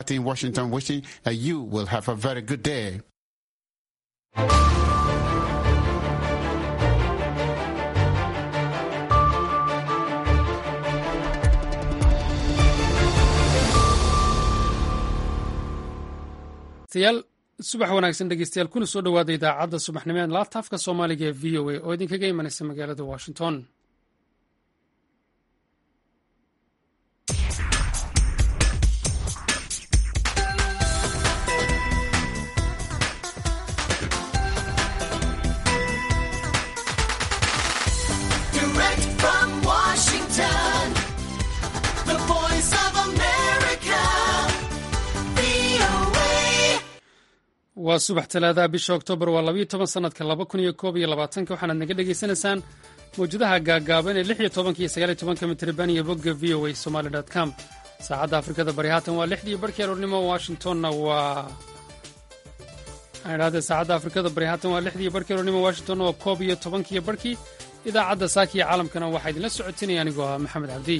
in Washington wishing that you will have a very good day. yaal subax wanaagsan dhegeystayaal kuna soo dhowaada idaacadda subaxnimo ee laabtaafka soomaaliga ee v o a oo idinkaga imanaysa magaalada washington Direct from Washington, the voice of America, VOA. waa subax talaadaha bisha oktoobar waa labayo toban sanadka laba kun iyo koob iyo labaatanka waxaanaad naga dhegaysanaysaan mawjadaha gaagaaban ee lix iyo tobanka iyo sagaal iyo tobanka mitriban iyo bogga v o a somaly com saacadda afrikada bari haatan waa lixdii barhkii aroornimo washingtonna waa aan idhahdee saacadda afrikada bari haatan waa lixdii barhkii aroornimo washingtonna waa koob iyo tobankiyo barhkii idaacadda saakiya caalamkana waxaa idinla socotinaya anigoo ah maxamed cabdi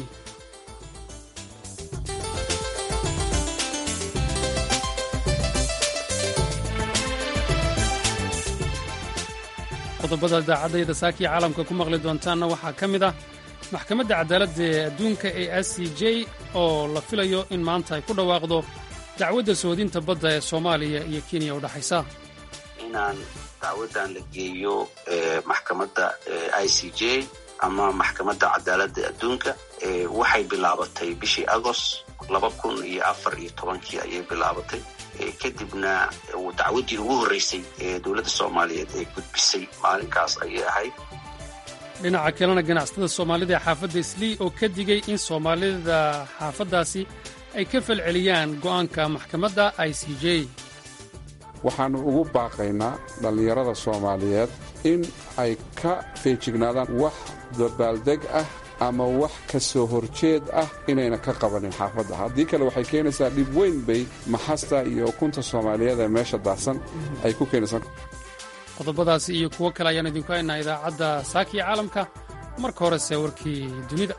qodobada idaacadayda saakiya caalamka ku maqli doontaanna waxaa ka mid ah maxkamadda cadaaladda ee adduunka ee s c j oo la filayo in maanta ay ku dhawaaqdo dacwadda soodinta badda ee soomaaliya iyo kenya u dhexaysa inaan dacwadan la geeyo eh, maxkamadda i c j ama maxkamadda cadaaladda adduunka eh, waxay bilaabatay bishii agost laba kun iyo afar iyo tobankii ayay bilaabatay Eh, kadibna eh, dacwaddii ugu horreysay ee dowladda soomaaliyeed ee gudbisay maalinkaas ayay ahayd dhinaca kalena ganacsatada soomaalida ee xaafadda islii oo ka digay in soomaalida xaafaddaasi ay ka falceliyaan go'aanka maxkamadda i c j waxaannu ugu baaqaynaa dhallinyarada soomaaliyeed in ay ka feejignaadaan wax dabaaldeg ah ama wax ka soo horjeed ah inayna ka qabanin xaafadda haddii kale waxay keenaysaa dhib weyn bay maxasta iyo ukunta soomaaliyeed ee meesha daadsan ay ku keenaysaa qodobadaasi iyo kuwo kale ayaan idinku haynaa idaacadda saakiya caalamka marka horese warkii dunida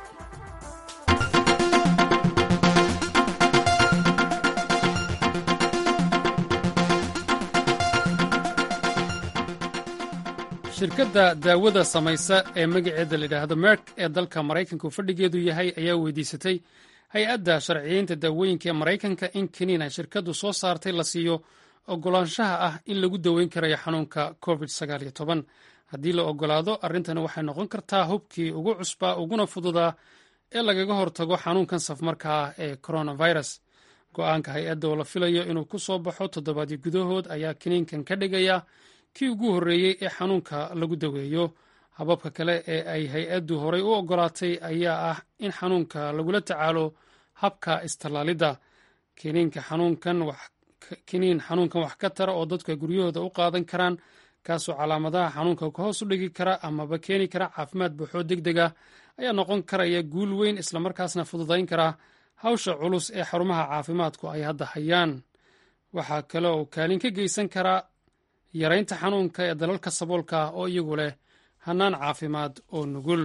shirkadda daawada samaysa ee magaceeda layidhaahdo merk ee dalka maraykanka uu fadhigeedu yahay ayaa weydiisatay hay-adda sharciyeynta daawooyinka ee maraykanka in keniin ay shirkaddu soo saartay la siiyo ogolaanshaha ah in lagu daweyn karayo xanuunka covid haddii la ogolaado arrintani waxay noqon kartaa hubkii ugu cusbaa uguna fududaa ee lagaga hortago xanuunkan safmarka ah ee coronavirus go'aanka hay-adda oo la filayo inuu ku soo baxo toddobaadyo gudahood ayaa kiniinkan ka dhigaya kii ugu horreeyey ee xanuunka lagu daweeyo hababka kale ee ay hay-addu horay u ogolaatay ayaa ah in xanuunka lagula tacaalo habka istallaalidda kiniinka xanuunkan wax kiniin xanuunkan wax ka tara oo dadku ay guryahooda u qaadan karaan kaasoo calaamadaha xanuunka ka hoos u dhigi kara amaba keeni kara caafimaad buuxoo deg deg ah ayaa noqon karaya guul weyn islamarkaasna fududayn kara hawsha culus ee xarumaha caafimaadku ay hadda hayaan waxaa kale oo kaalin ka geysan kara yaraynta xanuunka ee dalalka saboolka ah oo iyagu leh hannaan caafimaad oo nugul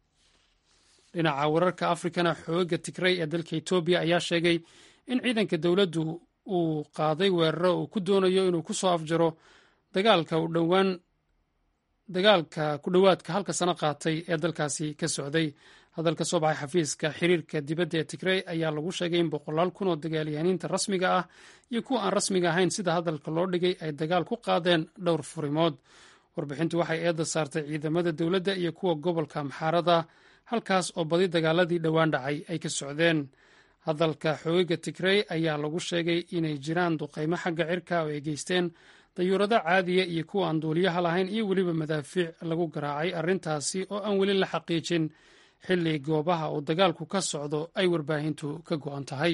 dhinaca wararka afrikana xooga tigray ee dalka etoobiya ayaa sheegay in ciidanka dowladdu uu qaaday weeraro uu ku doonayo inuu ku soo afjaro dagaalka u dhowaan dagaalka ku dhowaadka halka sano qaatay ee dalkaasi ka socday hadalka soo baxay xafiiska xiriirka dibadda ee tigrey ayaa lagu sheegay in boqolaal kun oo dagaalyahaniinta rasmiga ah iyo kuwa aan rasmiga ahayn sida hadalka loo dhigay ay dagaal ku qaadeen dhowr furimood warbixintu waxay eedda saartay ciidamada dowladda iyo kuwa gobolka maxaarada halkaas oo badi dagaaladii dhowaan dhacay ay ka socdeen hadalka xoogaga tigrey ayaa lagu sheegay inay jiraan duqaymo xagga cirka oo ay geysteen dayuurado caadiya iyo kuwa aan duuliyaha lahayn iyo weliba madaafiic lagu garaacay arrintaasi oo aan weli la xaqiijin xilli goobaha uu dagaalku ka socdo ay warbaahintu ka go'an tahay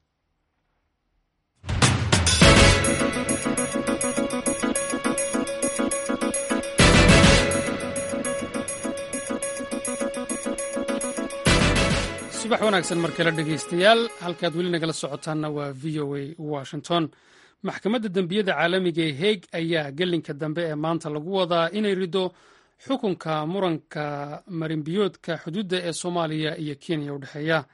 subax wanaagsan mar kale dhegaystayaal halkaad weli nagala socotaanna waa v o a washington maxkamadda dembiyada caalamiga ee heeg ayaa gelinka dambe ee maanta lagu wadaa inay rido xukunka muranka marinbiyoodka xuduudda ee soomaaliya iyo kenya u dhexeeya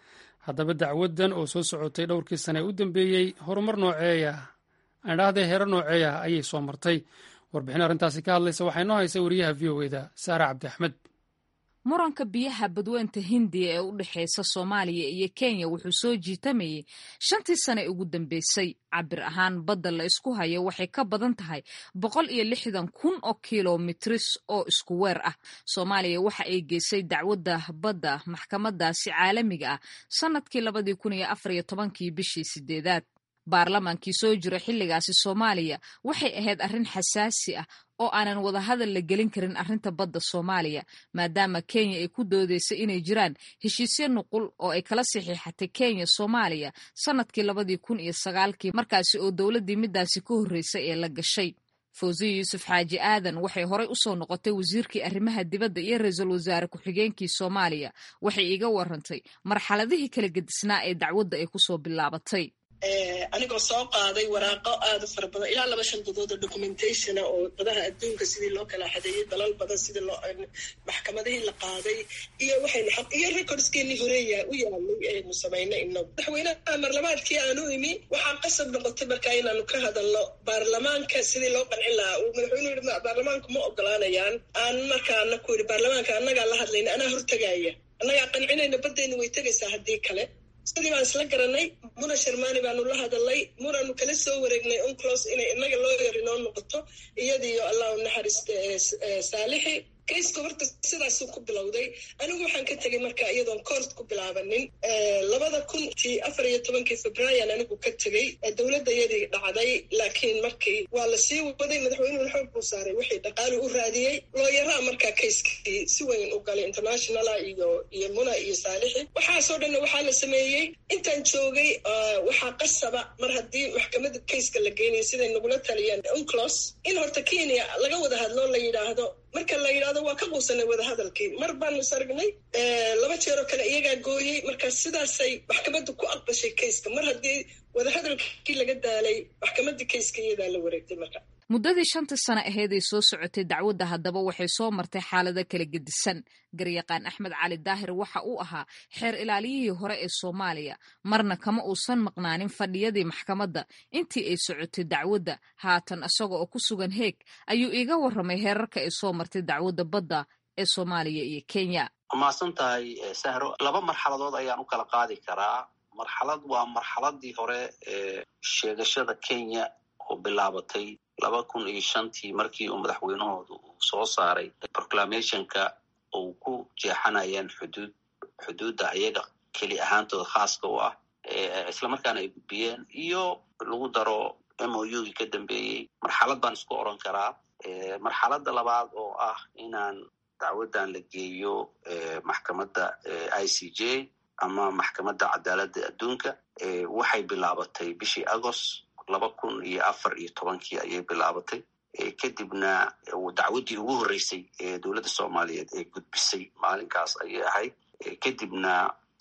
haddaba dacwadan oo soo socotay dhowrkii sane u dambeeyey horumar nooceeya aandhahday heero nooceeya ayay soo martay warbixin arrintaasi ka hadlaysa waxaa inoo haysa wariyaha v o eda saare cabdi axmed muranka biyaha badweynta hindiya ee u dhexeysa soomaaliya iyo kenya wuxuu soo jiitamayey shantii sane ugu dambeysay cabir ahaan badda la isku hayo waxay ka badan tahay boqol iyo lixdan kun oo kilomitris oo isku weer ah soomaaliya waxa ay geysay dacwadda badda maxkamadaasi caalamiga ah sannadkii labadii kun iyo afar iyo tobankii bishii sideedaad baarlamaankii soo jira xilligaasi soomaaliya waxay ahayd arrin xasaasi ah oo aanan wadahadal la gelin karin arrinta badda soomaaliya maadaama kenya ay ku doodeysay inay jiraan heshiisyo nuqul oo ay kala saxiixatay kenya soomaaliya sannadkii labadii kun iyo sagaalkii markaasi oo dowladdii midaasi ka horreysay ee la gashay fawsiya yuusuf xaaji aadan waxay horey usoo noqotay wasiirkii arrimaha dibadda iyo ra-iisul wasaare ku-xigeenkii soomaaliya waxay iiga warantay marxaladihii kala gedisnaa ee dacwadda ay kusoo bilaabatay anigoo soo qaaday waraaqo aada u fara badan ilaa laba shan dadood oo documentationa oo dadaha adduunka sidii loo kala xadeeyey dalal badan sidii loo maxkamadihii la qaaday iyo waxaynu xaq iyo recordskeenii horeeya u yaalay aynu samaynay inagu madaxweynaha marlabaadkii aanu imi waxaa qasab noqotay markaa inaanu ka hadalno baarlamaanka sidii loo qancin lahaa uu madaxweynuhu yihi baarlamaanku ma ogolaanayaan aan markaana ku yidhi baarlamaanka annagaa la hadlayna anaa hortagaaya annagaa qancinayna baddayna way tegaysaa haddii kale sidii baan isla garanay muna sharmani baanu la hadalnay munaanu kala soo wareegnay unclos inay inaga loo yari noo noqoto iyadiiyo allah u naxariista saalixi kayska horta sidaasuu ku bilowday anigu waxaan ka tegay marka iyadoon coort ku bilaabanin labada kuntii afar iyo tobankii febraayan anigu ka tegey dowladda iyadii dhacday laakiin markii waa la sii waday madaxweynuhu xoog buu saaray wixii dhaqaali u raadiyey looyaraa markaa kayskii si weyn u galay internationala iyo iyo muna iyo saalixi waxaasoo dhanna waxaa la sameeyey intaan joogay waxaa qasaba mar haddii maxkamadda kayska la geynayo siday nagula taliyeen unclos in horta kenya laga wada hadlo la yidhaahdo marka la yidhahdo waa ka quusanay wadahadalkii mar baanu sargnay laba jeeroo kale iyagaa gooyey marka sidaasay maxkamaddu ku aqbashay kayska mar haddii wadahadalkii laga daalay maxkamaddii kayska iyadaa la wareegtay marka muddadii shantii sano aheeday soo socotay dacwadda haddaba waxay soo martay xaalado kala gedisan garyaqaan axmed cali daahir waxa uu ahaa xeer ilaaliyihii hore ee soomaaliya marna kama uusan maqnaanin fadhiyadii maxkamadda intii ay socotay dacwadda haatan isaga oo ku sugan heeg ayuu iiga warramay heerarka ay soo martay dacwadda badda ee soomaaliya iyo kenya mahadsan tahay sahro laba marxaladood ayaan u kala qaadi karaa marxalad waa marxaladii hore ee sheegashada kenya oo bilaabatay laba kun iyo shantii markii uu madaxweynahooda uu soo saaray proclamationka uu ku jeexanayeen xuduud xuduudda ayaga keli ahaantooda khaaska u ah islamarkaana ay gudbiyeen iyo lagu daro m o u gii ka dambeeyey marxalad baan isku oran karaa marxaladda labaad oo ah inaan dacwaddan la geeyo maxkamadda i c j ama maxkamadda cadaaladda adduunka waxay bilaabatay bishii agost laba kun iyo afar iyo tobankii ayay bilaabatay kadibna dacwaddii ugu horreysay ee dowladda soomaaliyeed ee gudbisay maalinkaas ayay ahayd kadibna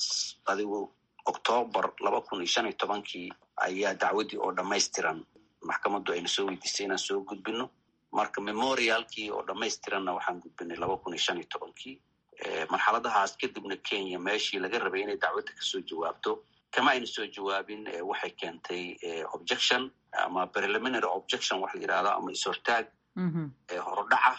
adigu octoobar laba kun iyo shan iyo tobankii ayaa dacwaddii oo dhammaystiran maxkamaddu ayna soo weydiisay inaan soo gudbino marka memorialkii oo dhammaystiranna waxaan gudbinay laba kun iyo shan iyo tobankii marxaladahaas kadibna kenya meeshii laga rabay inay dacwadda kasoo jawaabto kama ayna soo jawaabin waxay keentay objection ama preliminary objection waxa la yidhahda ama is-hortaag horodhaca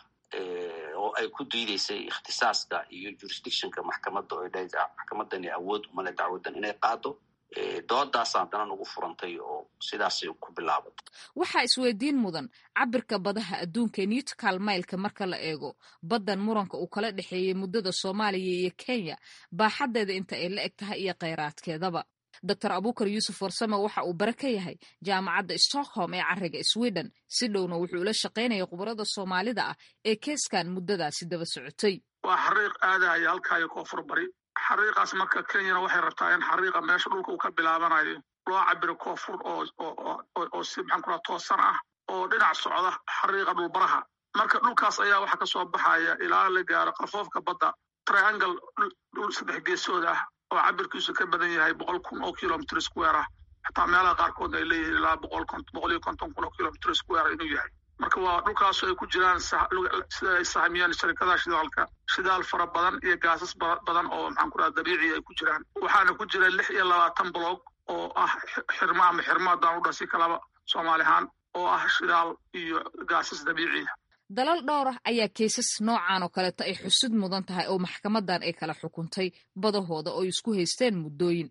oo ay ku diideysay ikhtisaaska iyo jurisdictionka maxkamadda oo dha maxkamadani awood umale dacwaddan inay qaado doodaasa haddana nagu furantay oo sidaasay ku bilaabatay waxaa isweydiin mudan cabirka badaha adduunka newtcal mailka marka la eego baddan muranka uu kala dhexeeyey muddada soomaaliya iyo kenya baaxaddeeda inta ay la eg tahay iyo kheyraadkeedaba doctor abukar yuusuf warsame waxa uu bare ka yahay jaamacadda stockholm ee cariga sweden si dhowna wuxuu ula shaqaynaya khubarada soomaalida ah ee keeskan muddadaasi daba socotay waa xariiq aadaya halkaayo koonfur bari xariiqaas marka kenyana waxay rabtaa in xariiqa meesha dhulka uu ka bilaabanayo loo cabiro koonfur oo si maxaan ku raha toosan ah oo dhinac socda xariiqa dhulbaraha marka dhulkaas ayaa waxa kasoo baxaya ilaa la gaaro qafoofka badda triangle dhul saddex geesood ah oo cabirkiisu ka badan yahay boqol kun oo kilomitr square ah xataa meelaha qaarkoodna ay leeyihiin ilaa boqol boqol iyo konton kun oo kilomitr square inuu yahay marka waa dhulkaasu ay ku jiraan sida ay sahmiyeen sharikadaha shidaalka shidaal fara badan iyo gaasas badan oo maxaan ku dhaha dabiici ay ku jiraan waxaana ku jira lix iyo labaatan bloog oo ah xirmo ama xirmo haddaan u dhasi kalaba soomaali ahaan oo ah shidaal iyo gaasas dabiiciya dalal dhowr ah ayaa keysas noocan oo kaleeto ay xusud mudan tahay oo maxkamadan ay kala xukuntay badahooda oo isku haysteen muddooyin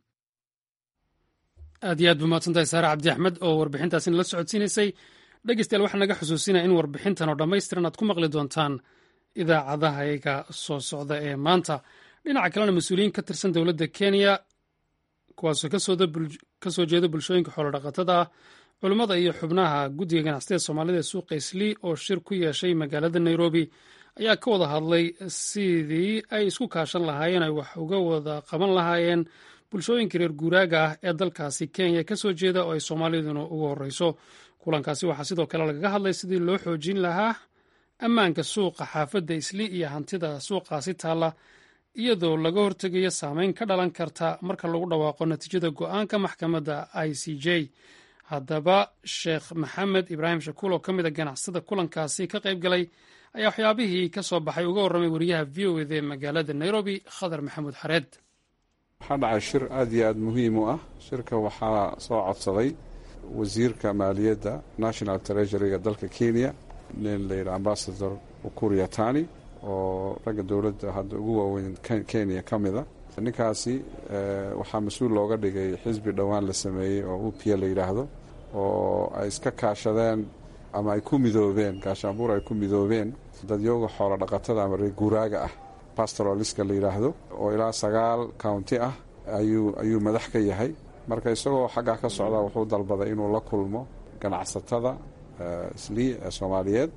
aad iyo aad bu mahadsantahay saare cabdi axmed oo warbixintaasina la socodsiinaysay dhegeystayaal waxaa naga xusuusinaya in warbixintan oo dhammaystiran aad ku maqli doontaan idaacadahayaga soo socda ee maanta dhinaca kalena mas-uuliyiin ka tirsan dowladda kenya kuwaasoo ka soo jeeda bulshooyinka xoolodhaqatada ah culummada iyo xubnaha guddiga ganacsatada soomaalida ee suuqa islii oo shir ku yeeshay magaalada nairobi ayaa ka wada hadlay sidii ay isku kaashan lahaayeen ay wax uga wada qaban lahaayeen bulshooyinka reer guuraaga ah ee dalkaasi kenya ka soo jeeda oo ay soomaaliduna ugu horreyso kulankaasi waxaa sidoo kale lagaga hadlay sidii loo xoojin lahaa ammaanka suuqa xaafadda islii iyo hantida suuqaasi taalla iyadoo laga hortegayo saameyn ka dhalan karta marka lagu dhawaaqo natiijada go-aanka maxkamadda i c j haddaba sheekh maxamed ibraahim shakuul oo ka mid a ganacsada kulankaasi ka qayb galay ayaa waxyaabihii ka soo baxay uga warramay wariyaha v o ed ee magaalada nairobi khadar maxamuud xareed waxaa dhacay shir aad iyo aad muhiim u ah shirka waxaa soo codsaday wasiirka maaliyadda national treasuryga dalka kenya nin layidhi ambasador ukuria tani oo ragga dowladda hadda ugu waaweyn kenya ka mida ninkaasi waxaa mas-uul looga dhigay xisbi dhowaan la sameeyey oo u p la yidhaahdo oo ay iska kaashadeen ama ay ku midoobeen gaashaanbuur ay ku midoobeen dadyooga xoolo dhaqatada ama reer guuraaga ah pastoraliska la yidhaahdo oo ilaa sagaal county ah ayuu ayuu madax ka yahay marka isagoo xaggaa ka socda wuxuu dalbaday inuu la kulmo ganacsatada islii ee soomaaliyeed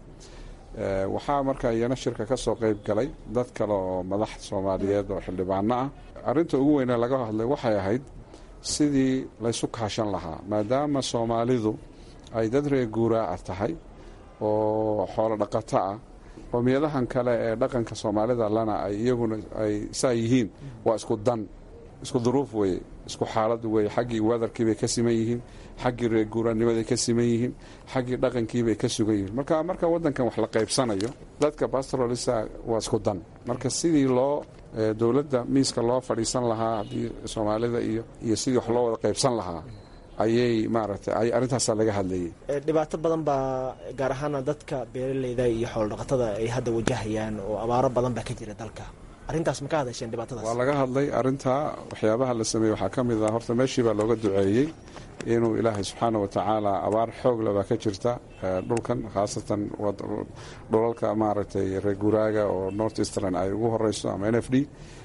waxaa marka iyana shirka ka soo qeyb galay dad kale oo madax soomaaliyeed oo xildhibaano ah arrinta ugu weyne laga hadlay waxay ahayd sidii laysu kaashan lahaa maadaama soomaalidu ay dad reer guuraa ah tahay oo xoolo dhaqato ah qoomiyadahan kale ee dhaqanka soomaalida lana ay iyaguna ay saa yihiin waa isku dan isku duruuf weye isku xaalad weye xaggii wadarkiibay ka siman yihiin xaggii reer guuraanimaday ka siman yihiin xaggii dhaqankiibay ka sugan yihiin marka marka wadankan wax la qaybsanayo dadka pastoralista waa isku dan marka sidii loo dowladda miiska loo fadhiisan lahaa haddii soomaalida iyo iyo sidii wax loo wada qaybsan lahaa ayay maaragtay ay arrintaasaa laga hadlayay dhibaato badan baa gaar ahaana dadka beeraleyda iyo xoolodhaqatada ay hadda wajahayaan oo abaaro badan baa ka jira dalka arrintaas ma ka hadasheen dhibaatadaas waa laga hadlay arrintaa waxyaabaha la sameeyey waxaa ka mid ah horta meeshii baa looga duceeyey inuu ilaahay subxaana wa tacaala abaar xoogla baa ka jirta dhulkan khaasatan dhulalka maaragtay reer guuraaga oo north eastern ay ugu horeyso ama n f d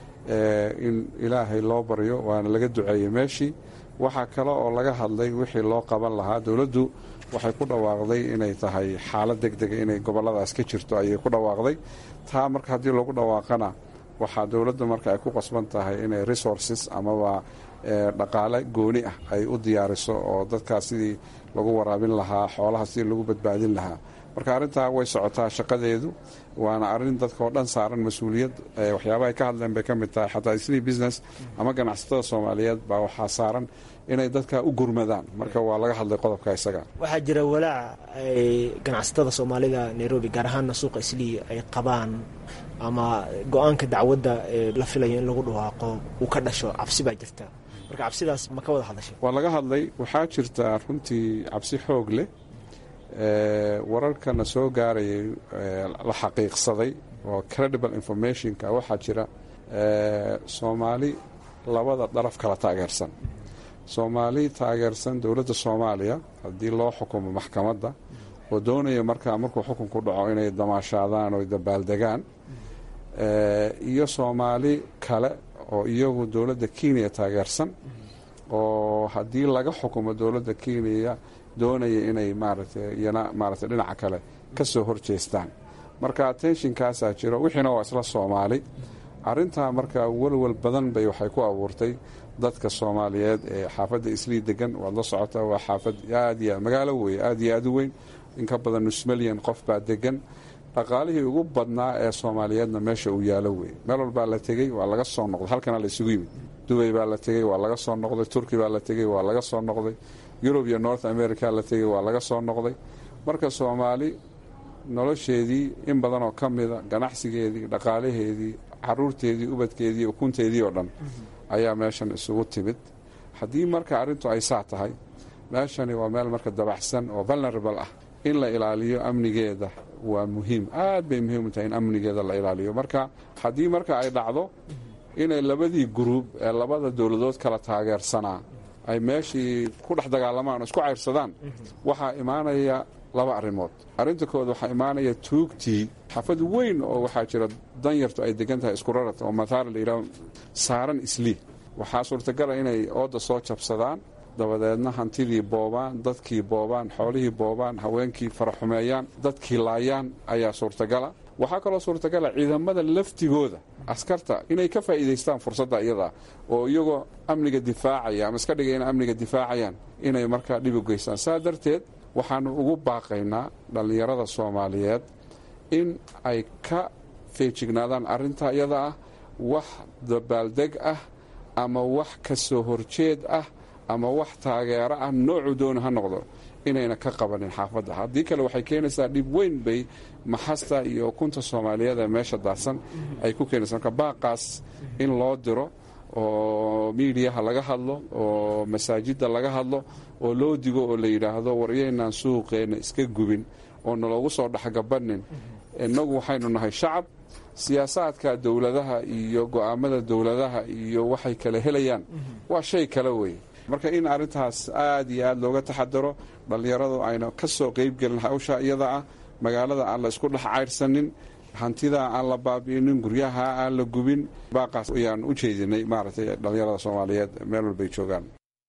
in ilaahay loo baryo waana laga duceeyey meeshii waxaa kale oo laga hadlay wixii loo qaban lahaa dowladdu waxay ku dhawaaqday inay tahay xaalad deg dega inay goboladaas ka jirto ayay ku dhawaaqday taa marka haddii lagu dhawaaqana waxaa dowladda marka ay ku qasban tahay inay resources amaba dhaqaale gooni ah ay u diyaariso oo dadkaas sidii lagu waraabin lahaa xoolaha sidii lagu badbaadin lahaa marka arrintaa way socotaa shaqadeedu waana arrin dadka oo dhan saaran mas-uuliyad waxyaabaha ay ka hadleen bay ka mid tahay xataa isnii business ama ganacsatada soomaaliyeed baa waxaa saaran inay dadka u gurmadaan marka waa laga hadlay qodobka isaga waxaa jira walaac ay ganacsatada soomaalida nairobi gaar ahaana suuqa islii ay qabaan ama go-aanka dacwadda ee la filayo in lagu dhawaaqo uu ka dhasho cabsi baa jirta marka cabsidaas ma ka wada hadashay waa laga hadlay waxaa jirta runtii cabsi xoog leh wararkana soo gaarayay la xaqiiqsaday oo credible informationka waxaa jira soomaali labada daraf kala taageersan soomaali taageersan dowladda soomaaliya haddii loo xukumo maxkamadda oo doonaya markaa markuu xukunku dhaco inay damaashaadaan oo dabaaldegaan iyo soomaali kale oo iyagu dowladda kenya taageersan oo haddii laga xukumo dowladda kenya doonaya inay maaragtay iyana maaragtay dhinaca kale ka soo horjeestaan marka attentionkaasaa jiro wixiina waa isla soomaali arrintaa marka walwal badan bay waxay ku abuurtay dadka soomaaliyeed ee xaafadda islii degan waad la socotaa waa xaafad aad iyo magaalo wey aad iyo aad u weyn in ka badan nus milyan qof baa degan dhaqaalihii ugu badnaa ee soomaaliyeedna meesha uu yaalo wey meel walbaa la tegey waa laga soo noqday halkana la isugu yimid dubay baa la tegey waa laga soo noqday turki baa la tegey waa laga soo noqday yurub iyo north america la tegey waa laga soo noqday marka soomaali nolosheedii in badan oo ka mida ganacsigeedii dhaqaalaheedii caruurteedii ubadkeedii ukunteedii oo dhan ayaa meeshan isugu timid haddii marka arrintu ay saa tahay meeshani waa meel marka dabaxsan oo vulnerable ah in la ilaaliyo amnigeeda waa muhiim aad bay muhiim u tahay in amnigeeda la ilaaliyo marka haddii marka ay dhacdo inay labadii gruub ee labada dowladood kala taageersanaa ay meeshii ku dhex dagaalamaan oo isku cayrsadaan waxaa imaanaya laba arrimood arrinta kood waxaa imaanaya tuugtii xafad weyn oo waxaa jira danyartu ay degan tahay isku rarat oo mathaala la yidhaho saaran islii waxaa suurtagala inay ooda soo jabsadaan dabadeedna hantidii boobaan dadkii boobaan xoolihii boobaan haweenkii faraxumeeyaan dadkii laayaan ayaa suurtagala waxaa kaloo suurtagala ciidamada laftigooda askarta inay ka faa'iidaystaan fursadda iyada oo iyagoo amniga difaacaya ama iska dhigay ina amniga difaacayaan inay markaa dhib u geystaan saa darteed waxaanu ugu baaqaynaa dhallinyarada soomaaliyeed in ay ka feejignaadaan arrintaa iyada ah wax dabaaldeg ah ama wax ka soo horjeed ah ama wax taageero ah noocuu doona ha noqdo inayna ka qabanin xaafadda haddii kale waxay keenaysaa dhib weyn bay maxasta iyo ukunta soomaaliyeed ee meesha daadsan ay ku keenaysaa marka baaqaas in loo diro oo miidiyaha laga hadlo oo masaajidda laga hadlo oo loo digo oo la yidhaahdo waryaynaan suuqeenna iska gubin oo naloogu soo dhexgabanin innagu waxaynu nahay shacab siyaasaadka dowladaha iyo go'aamada dowladaha iyo waxay kala helayaan waa shay kale wey marka in arrintaas aad iyo aad looga taxadaro dhallinyaradu ayna ka soo qeybgelin hawsha iyada ah magaalada aan la isku dhex caydhsanin hantida aan la baabi'inin guryaha aan la gubin baaqaas ayaan u jeedinay maaragtay dhallinyarada soomaaliyeed meel walbay joogaan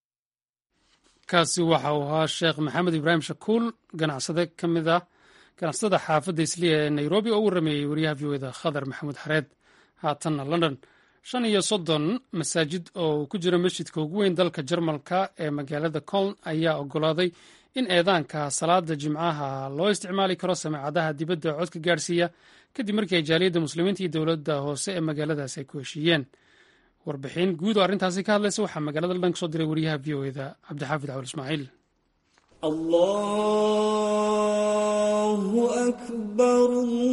kaasi waxa uu ahaa sheekh maxamed ibraahim shakuul ganacsade ka mid ah ganacsatada xaafadda isliya ee nairobi oo u warameeyey wariyaha v o da khadar maxamuud xareed haatanna london shan iyo soddon masaajid oo ku jira masjidka ugu weyn dalka jarmalka ee magaalada coln ayaa ogolaaday in eedaanka salaada jimcaha loo isticmaali karo sameecadaha dibadda codka gaadhsiiya kadib markii ay jaaliyadda muslimiinta iyo dowladda hoose ee magaaladaasi ay ku heshiiyeen warbixin guud oo arrintaasi ka hadlaysa waxaa magaalada london ka soo diray wariyaha v o eda cabdixaafid cawal ismaaciil الله أكبر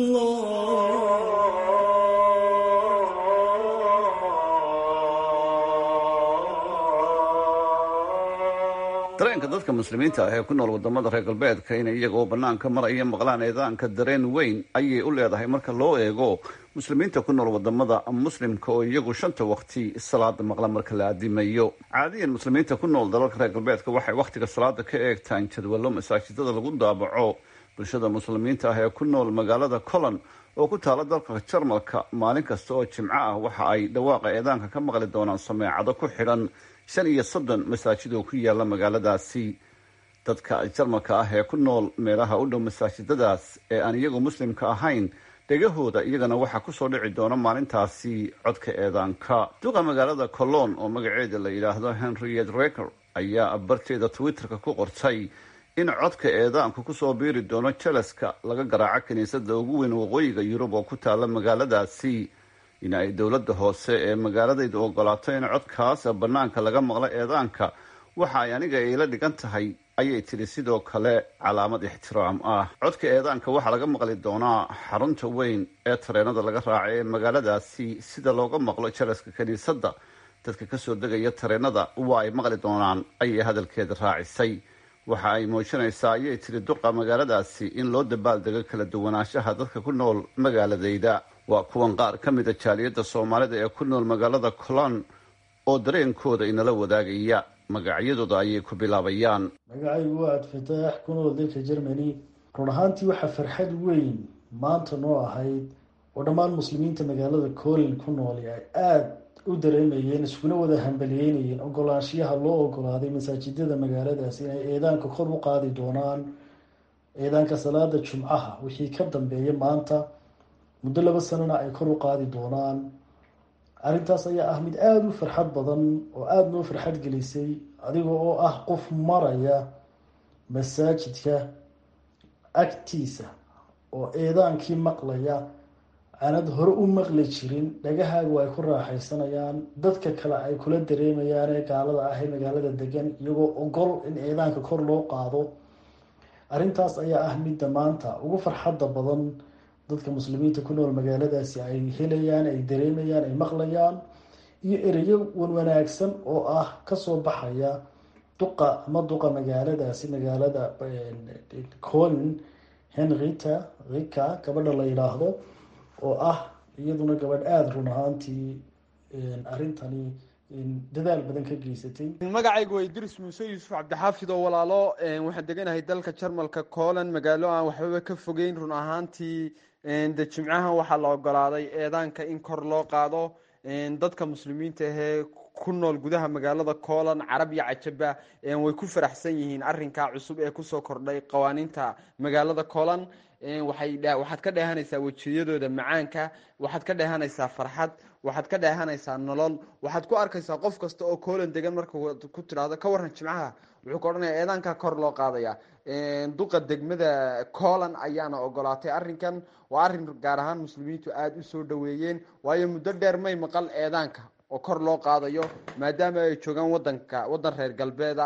dareenka dadka muslimiinta ah ee ku nool wadamada reer galbeedka inay iyagoo banaanka maraya maqlaan eedaanka dareen weyn ayay u leedahay marka loo eego muslimiinta ku nool wadamada muslimka oo iyagu shanta waqti salaada maqla marka la adimayo caadiyan muslimiinta ku nool dalalka reer galbeedka waxay wakhtiga salaada ka eegtaan jadwallo masaajidada lagu daabaco bulshada muslimiinta ah ee ku nool magaalada colon oo ku taala dalka jarmalka maalin kasta oo jimco ah waxa ay dhawaaqa eedaanka ka maqli doonaan sameecado ku xidhan shan iyo soddon masaajid oo ku yaala magaaladaasi dadka jarmalka ah ee ku nool meelaha u dhow masaajidadaas ee aan iyagu muslimka ahayn dhegahooda iyagana waxaa kusoo dhici doona maalintaasi codka eedaanka duqa magaalada colon oo magaceeda la yidhaahdo henriet reker ayaa barteeda twitterka ku qortay in codka eedaanku kusoo biiri doono jalaska laga garaaco kiniisada ugu weyn waqooyiga yurub oo ku taala magaaladaasi in ay dowladda hoose ee magaaladaydu ogolaato in codkaas bannaanka laga maqlo eedaanka waxa ay aniga iila dhigan tahay ayay tidhi sidoo kale calaamad ixtiraam ah codka eedaanka waxaa laga maqli doonaa xarunta weyn ee tareenada laga raacay ee magaaladaasi sida looga maqlo jalaska kiniisadda dadka kasoo degaya tareenada waa ay maqli doonaan ayay hadalkeeda raacisay waxa ay muujinaysaa ayay tidhi duqa magaaladaasi in loo dabaaldego kala duwanaanshaha dadka ku nool magaaladayda waa kuwan qaar ka mida jaaliyadda soomaalida ee ku nool magaalada colon oo dareenkooda inala wadaagaya magacyadooda ayay ku bilaabayaan magacaygu waa adfataax ku nool dalka germany run ahaantii waxaa farxad weyn maanta noo ahayd oo dhammaan muslimiinta magaalada colin ku nool ay aada u dareemayeen iskuna wada hambaliyeynayeen ogolaanshiyaha loo ogolaaday masaajidada magaaladaas inay eedaanka kor u qaadi doonaan eedaanka salaada jumcaha wixii ka dambeeya maanta muddo laba sanona ay kor u qaadi doonaan arrintaas ayaa ah mid aada u farxad badan oo aada noo farxad gelisay adiga oo ah qof maraya masaajidka agtiisa oo eedaankii maqlaya aanad hore u maqli jirin dhagahaagu ay ku raaxaysanayaan dadka kale ay kula dareemayaan ee gaalada ah ee magaalada degan iyagoo ogol in eedaanka kor loo qaado arrintaas ayaa ah midda maanta ugu farxadda badan dadka muslimiinta ku nool magaaladaasi ay helayaan ay dareemayaan ay maqlayaan iyo ereyo wanwanaagsan oo ah kasoo baxaya duqa ama duqa magaaladaasi magaalada colin henrita rika gabadha la yidhaahdo oo ah iyaduna gabadh aada run ahaantii arrintani dadaal badan ka geysatay magacaygu waa idris muuse yuusuf cabdixaafid oo walaalo waxaan deganahay dalka jarmalka colan magaalo aan waxbaba ka fogeyn run ahaantii de jimcahan waxaa la ogolaaday eedaanka in kor loo qaado dadka muslimiinta ahee ku nool gudaha magaalada colan carab iyo cajaba way ku faraxsan yihiin arinkaa cusub ee kusoo kordhay qawaaniinta magaalada colan waxaad ka dheehanaysaa wejiyadooda macaanka waxaad ka dheehanaysaa farxad waxaad ka dheehanaysaa nolol waxaad ku arkaysaa qof kasta oo colan degan marka ku tidhaahdo ka waran jimcaha wuxuu ka odhanaya eedaanka kor loo qaadaya duqa degmada colan ayaana ogolaatay arinkan waa arin gaar ahaan muslimiintu aada u soo dhaweeyeen waayo muddo dheer may maqal eedaanka oo kor loo qaadayo maadaama ay joogaan wadanka wadan reer galbeeda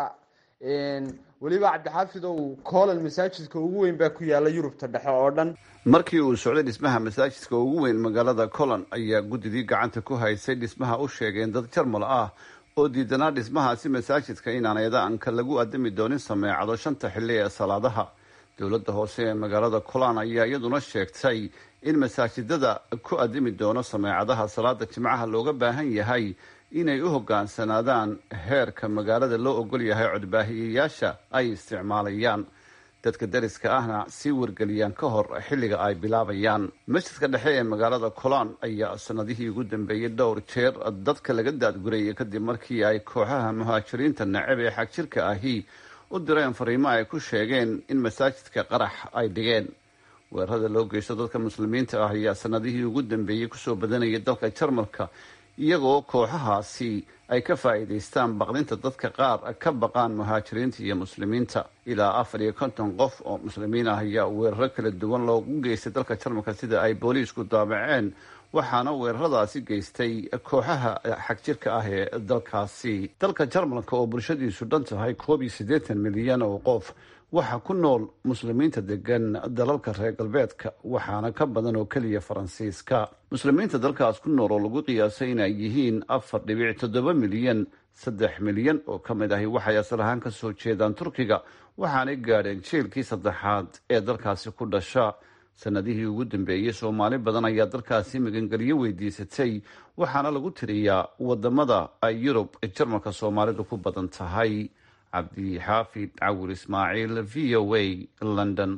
weliba cabdixaafid ow colan masaajidka ugu weyn baa ku yaala yurubta dhexe oo dhan markii uu socday dhismaha masaajidka ugu weyn magaalada colan ayaa guddidii gacanta ku haysay dhismaha u sheegeen dad jarmal ah oo diidanaa dhismahaasi masaajidka inaan eedaanka lagu adami doonin sameecado shanta xilli ee salaadaha dowladda hoose ee magaalada colan ayaa iyaduna sheegtay in masaajidada ku adimi doono sameecadaha salaada jimcaha looga baahan yahay inay u hogaansanaadaan heerka magaalada loo ogol yahay codbaahiyayaasha ay isticmaalayaan dadka dariska ahna sii wargeliyaan ka hor xilliga ay bilaabayaan masjidka dhexe ee magaalada colan ayaa sanadihii ugu dambeeyey dhowr jeer dadka laga daadgurayay kadib markii ay kooxaha muhaajiriinta nacab ee xagjirka ahi u direen fariimo ay ku sheegeen in masaajidka qarax ay dhigeen weerarada loo geysto dadka muslimiinta ah ayaa sanadihii ugu dambeeyey kusoo badanayay dalka jarmalka iyagoo kooxahaasi ay ka faa'iidaystaan baqdinta dadka qaar ka baqaan muhaajiriinta iyo muslimiinta ilaa afar iyo konton qof oo muslimiin ah ayaa weeraro kala duwan loogu geystay dalka jarmalka sida ay booliisku daabaceen waxaana weeraradaasi geystay kooxaha xagjirka ah ee dalkaasi dalka jarmalka oo bulshadiisu dhan tahay koob iyo siddeetan milyan oo qof waxaa ku nool muslimiinta degan dalalka reer galbeedka waxaana ka badan oo keliya faransiiska muslimiinta dalkaas ku nool oo lagu qiyaasay inay yihiin afar dhibic toddoba milyan saddex milyan oo ka mid ahi waxay asal ahaan ka soo jeedaan turkiga waxaanay gaadheen jeelkii saddexaad ee dalkaasi ku dhasha sanadihii ugu dambeeyey soomaali badan ayaa dalkaasi magangelyo weydiisatay waxaana lagu tiriyaa wadamada ay yurub jarmalka soomaalidu ku badan tahay cabdixaafid cawir ismaaciil v o a london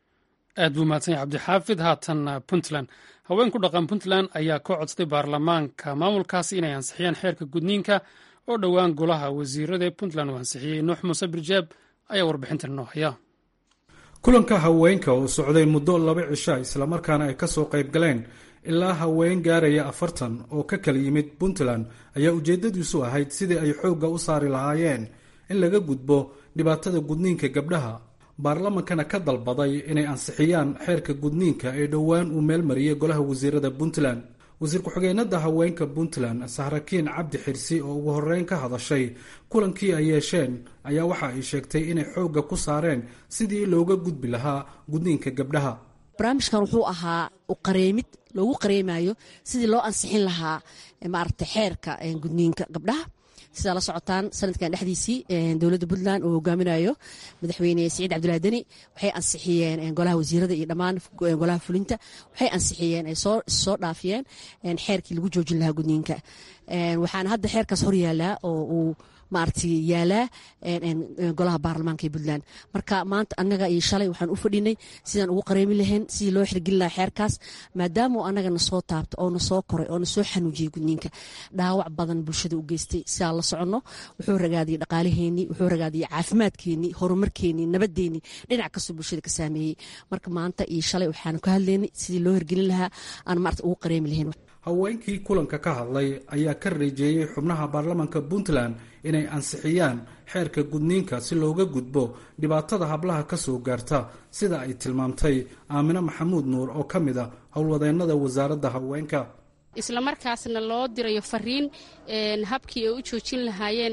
aad buu mahadsan yahay cabdixaafid haatan puntland haween ku dhaqan puntland ayaa ka codsaday baarlamaanka maamulkaasi inay ansixiyaan xeerka gudniinka oo dhowaan golaha wasiirada ee puntland uu ansixiyey nuux muuse birjaab ayaa warbixintan noo haya kulanka haweenka oo socday muddo laba cisha islamarkaana ay kasoo qayb galeen ilaa haween gaaraya afartan oo ka kala yimid puntland ayaa ujeedadiisu ahayd sidii ay xoogga u saari lahaayeen in laga gudbo dhibaatada gudniinka gabdhaha baarlamankana ka dalbaday inay ansixiyaan xeerka gudniinka ee dhowaan uu meelmariyey golaha wasiirada puntland wasiir ku-xigeenada haweenka puntland sahrakiin cabdi xirsi oo ugu horeyn ka hadashay kulankii ay yeesheen ayaa waxa ay sheegtay inay xoogga ku saareen sidii looga gudbi lahaa gudniinka gabdhaha barnaamijkan wuxuu ahaa qareemid loogu qareemayo sidii loo ansixin lahaa maaragta xeerka gudniinka gabdhaha sidaa la socotaan sanadkan dhexdiisii dowladda puntland uu hogaaminayo madaxweyne siciid cabdulahi deni waxay ansixiyeen golaha wasiirada iyo dhammaan golaha fulinta waxay ansixiyeen ay soo dhaafiyeen xeerkii lagu joojin lahaa gudniinka waxaana hadda xeerkaas hor yaalaa oo uu maaragtay yaalaa golaha baarlamaanka ee puntland marka maanta annaga iyo shalay waxaan u fadhinay sidaan ugu qareemi lahayn sidii loo xirgelin lahaa xeerkaas maadaama annaga na soo taabto oo na soo koray oo na soo xanuujiyey gudniinka dhaawac badan bulshada u geystay sidaan la soconno wuxuu ragaadiyey dhaqaalaheenii wuxuu ragaadiyey caafimaadkeenii horumarkeenii nabadeennii dhinac kastoo bulshada ka saameeyey marka maanta iyo shalay waxaanu ka hadlaynay sidii loo hirgelin lahaa aan maarata ugu qareemi lahayn haweenkii kulanka ka hadlay ayaa ka reejeeyey xubnaha baarlamaanka puntland inay ansixiyaan xeerka gudniinka si looga gudbo dhibaatada hablaha ka soo gaarta sida ay tilmaamtay aamine maxamuud nuur oo ka mid a howlwadeennada wasaaradda haweenka isla markaasna loo dirayo fariin habkii ay u joojin lahaayeen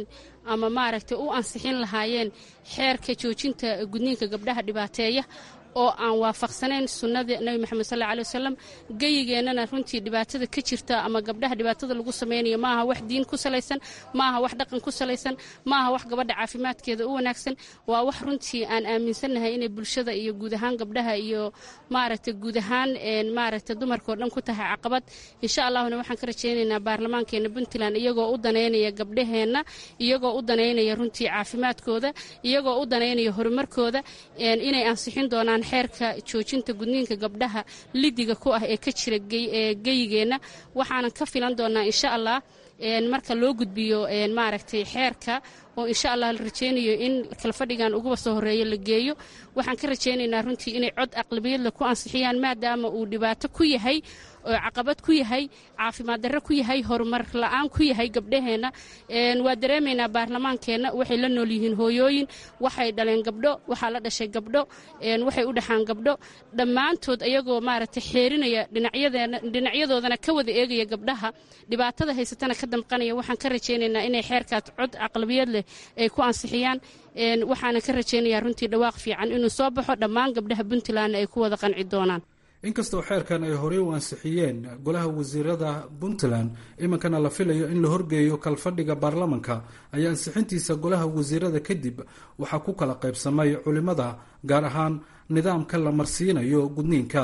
ama maaragtay u ansixin lahaayeen xeerka joojinta gudniinka gabdhaha dhibaateeya oo aan waafaqsanayn sunnada nebi moxamed sal aley wasalam geyigeennana runtii dhibaatada ka jirta ama gabdhaha dhibaatada lagu samaynayo maaha wax diin ku salaysan maaha wax dhaqan ku salaysan maaha wax gabadha caafimaadkeeda u wanaagsan waa wax runtii aan aaminsannahay inay bulshada iyo guud ahaan gabdhaha iyo maaragtay guud ahaan maaragtay dumarka oo dhan ku tahay caqabad insha allahuna waxaan ka rajaynaynaa baarlamaankeena puntland iyagoo u danaynaya gabdhaheenna iyagoo u danaynaya runtii caafimaadkooda iyagoo u danaynaya horumarkooda inay ansixin doonaan xeerka joojinta gudniinka gabdhaha lidiga ku ah ee ka jira geyigeenna waxaanan ka filan doonaa insha allah marka loo gudbiyo maaragtay xeerka oo insha allah la rajaynayo in kalfadhigan uguba soo horeeyo la geeyo waxaan ka rajaynaynaa runtii inay cod aqlabiyadle ku ansixiyaan maadaama uu dhibaato ku yahay oo caqabad ku yahay caafimaad darre ku yahay horumar la-aan ku yahay gabdhaheenna waa dareemaynaa baarlamaankeenna waxay la nool yihiin hooyooyin waxay dhaleen gabdho waxaa la dhashay gabdho waxay u dhaxaan gabdho dhammaantood ayagoo maaragtay xeerinaya dhinacyadoodana ka wada eegaya gabdhaha dhibaatada haysatana ka damqanaya waxaan ka rajaynaynaa inay xeerkaas cod aqlabiyad leh ay ku ansixiyaan waxaana ka rajaynayaa runtii dhawaaq fiican inuu soo baxo dhammaan gabdhaha puntlandna ay ku wada qanci doonaan inkastoo xeerkan ay horey u ansixiyeen golaha wasiirada puntland iminkana la filayo in la horgeeyo kalfadhiga baarlamanka ayaa ansixintiisa golaha wasiirada kadib waxaa ku kala qaybsamay culimada gaar ahaan nidaamka la marsiinayo gudniinka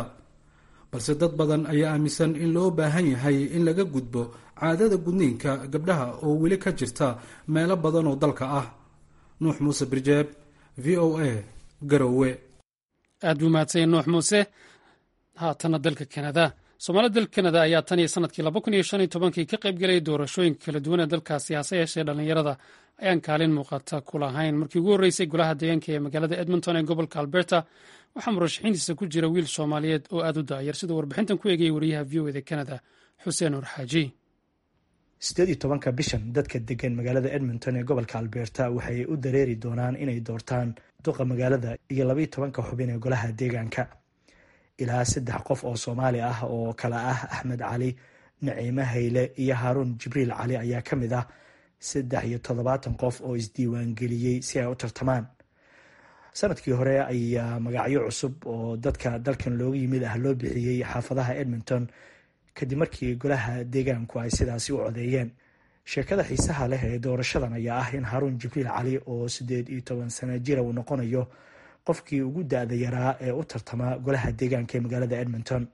balse dad badan ayaa aaminsan in loo baahan yahay in laga gudbo caadada gudniinka gabdhaha oo weli ka jirta meelo badan oo dalka ah nuux muuse birjeeb v o a garowe aad buu mahadsanya nuux muuse haatana dalka kanada soomaalida dalka kanada ayaa tan iyo sanadkii laba kun iyo shan iyo tobankii ka qayb gelaya doorashooyinka kala duwan ee dalkaasi hase yeeshee dhallinyarada ayaan kaalin muuqata ku lahayn markii ugu horreysay golaha deegaanka ee magaalada edmonton ee gobolka alberta waxaa murashaxiintiisa ku jira wiil soomaaliyeed oo aad u daayar siduu warbixintan ku eegayay wariyaha v o eda kanada xuseen nur xaaji sideed iyo tobanka bishan dadka degan magaalada edmonton ee gobolka alberta waxay u dareeri doonaan inay doortaan duqa magaalada iyo labaiyo tobanka xubin ee golaha deegaanka ilaa saddex qof oo soomaali ah oo kale ah axmed cali naciime hayle iyo haaruun jibriil cali ayaa ka mid ah saddex iyo toddobaatan qof oo isdiiwaangeliyey si ay u tartamaan sanadkii hore ayaa magacyo cusub oo dadka dalkan looga yimid ah loo bixiyey xaafadaha edmonton kadib markii golaha deegaanku ay sidaasi u codeeyeen sheekada xiisaha leh ee doorashadan ayaa ah in haaruun jibriil cali oo siddeed iyo toban sano jira uu noqonayo qofkii ugu da-da yaraa ee u tartama golaha deegaanka ee magaalada edmonton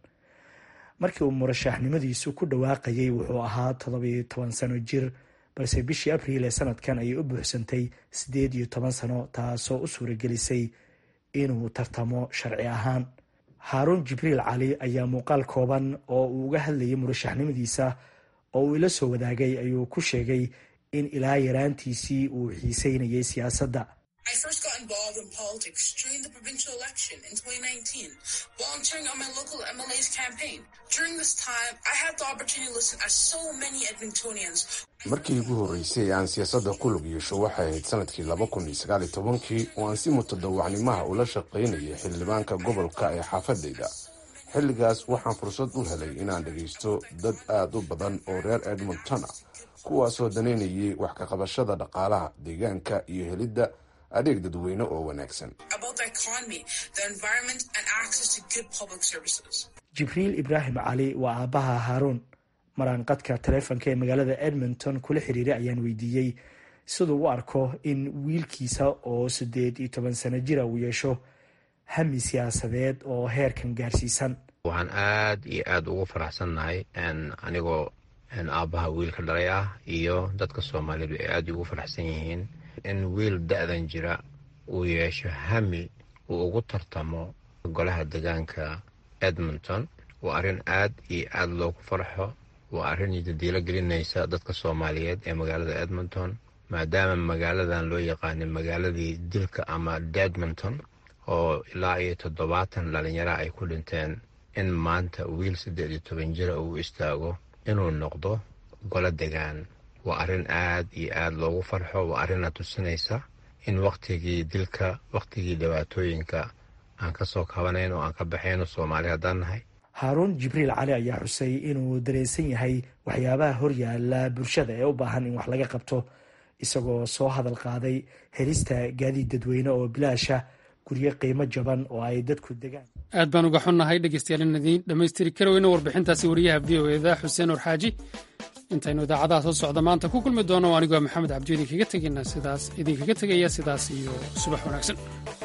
markii uu murashaxnimadiisu ku dhawaaqayay wuxuu ahaa toddobiyo toban sano jir balse bishii abriil ee sanadkan ayay u buuxsantay siddeed iyo toban sano taasoo u suuragelisay inuu tartamo sharci ahaan haaruun jibriil cali ayaa muuqaal kooban oo uu uga hadlayay murashaxnimadiisa oo uu ila soo wadaagay ayuu ku sheegay in ilaa yaraantiisii uu xiiseynayay siyaasadda I first got involved in politics during the provincial election in 2019, volunteering on my local MLA's campaign. During this time, I had the opportunity to listen as so many Edmontonians. markii ugu horreysay aan siyaasadda ku lug yeesho waxay ahayd sanadkii laba kun iyo sagaal iyo tobankii oo aan si mutadawacnimaha ula shaqaynayay xildhibaanka gobolka ee xaafadayda xilligaas waxaan fursad u helay inaan dhagaysto dad aad u badan oo reer edmontona kuwaasoo danaynayay wax ka qabashada dhaqaalaha deegaanka iyo helidda adeeg dadweyne oo wanaagsan About the economy, the environment, and access to good public services. jibriil ibraahim cali waa aabbaha haaruun maraan qadka taleefonka ee magaalada edmonton kula xiriiray ayaan weydiiyey siduu u arko in wiilkiisa oo siddeed iyo toban sano jira uu yeesho hami siyaasadeed oo heerkan gaarsiisan waxaan aad iyo aad ugu faraxsannahay anigoo aabbaha wiilka dhalay ah iyo dadka soomaaliyeed ay aad ugu faraxsan yihiin in wiil da-dan jira uu yeesho hami uu ugu tartamo golaha deegaanka edmonton waa arrin aad iyo aad loogu farxo waa arrin jadiilo gelinaysa dadka soomaaliyeed ee magaalada edmonton maadaama magaaladan loo yaqaanay magaaladii dilka ama dedmonton oo ilaa iyo toddobaatan dhalinyara ay ku dhinteen in maanta wiil siddeed iyo toban jira uu istaago inuu noqdo golo degaan waa arrin aad iyo aad loogu farxo waa arrinna tusinaysa in wakhtigii dilka wakhtigii dhibaatooyinka aan ka soo kabanayn oo aan ka baxayno soomaali haddaan nahay haaruun jibriil cali ayaa xusay inuu dareensan yahay waxyaabaha horyaala bulshada ee u baahan in wax laga qabto isagoo soo hadal qaaday helista gaadiid dadweyne oo bilaasha guryo qiimo jaban oo ay dadku degaan aad baan uga xunnahay dhegeystayaal in idiin dhammaystiri kara weyno warbixintaasi wariyaha v o eda xuseen orxaaji intaynu idaacadaha soo socda maanta ku kulmi doono anigoo maxamed cabdi idinkaga tegayna sidaas idinkaga tegaya sidaas iyo subax wanaagsan